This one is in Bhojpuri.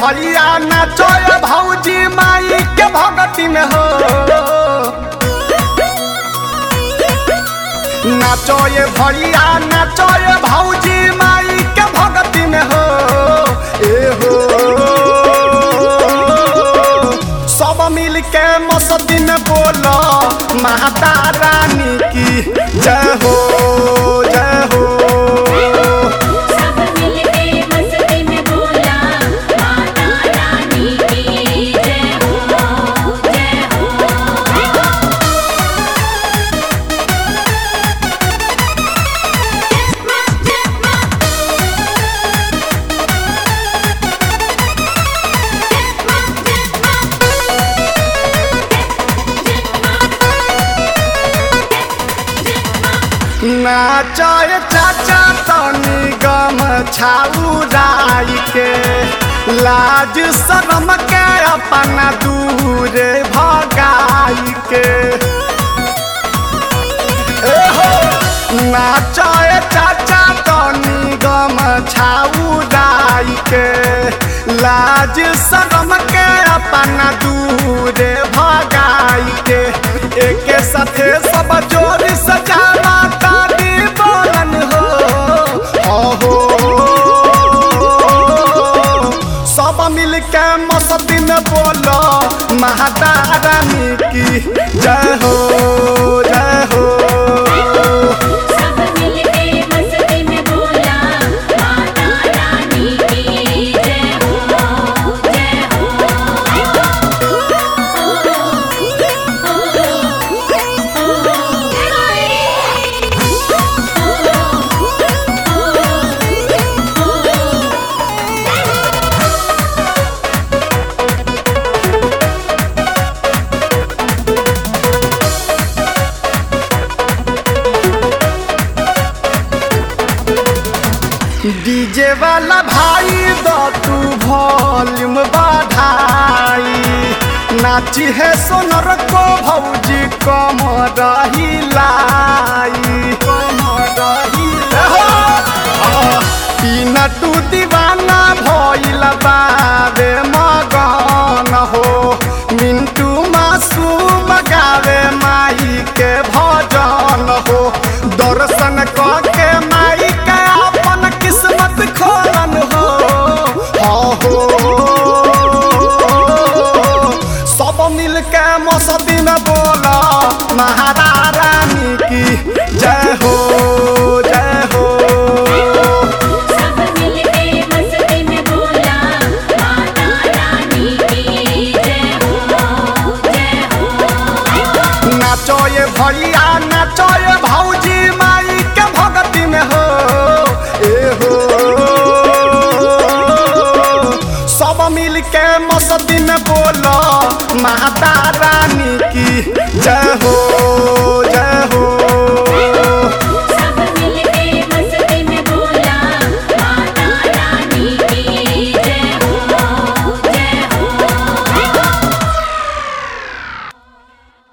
भैया नाचय भौजी माई के भगती में हो नाचय भैया नाचय भौजी माई के भगती में हो ए हो सब मिल के मस्ती में बोलो माता रानी की जय हो जय हो सब मिलके मस्ती में बोला माता रानी की जय हो जय हो नाचय चाचा तनी गम छाउराई के लाज शरम के अपना दूर भगाई के ए हो नाचय चाचा तनी गम छाउराई के लाज शरम के अपना दूर भगाई के एके साथे सब जोड़ी सजावा ताली बोलन हो हो सब मिल के मस्ती में बोलो माता रानी की जय हो जय हो सब मिलके मस्ती में बोला माता रानी की जय हो जय डीजे वाला भाई दो तू वॉल्यूम बढ़ाई नाची है सोनर को भौजी कम रही लाई कम रही पीना तू दीवाना भइल बावे मगन हो मिंटू मासूम गावे माई के भजन हो दर्शन के माई के अपन किस्मत खोलन हो हो सब मिल के मस्ती में बोला महारा रानी की जय हो जय हो सब मिलके मस्ती में बोला माता रानी की जय हो जय हो नाचोए भैया नाचोए भौजी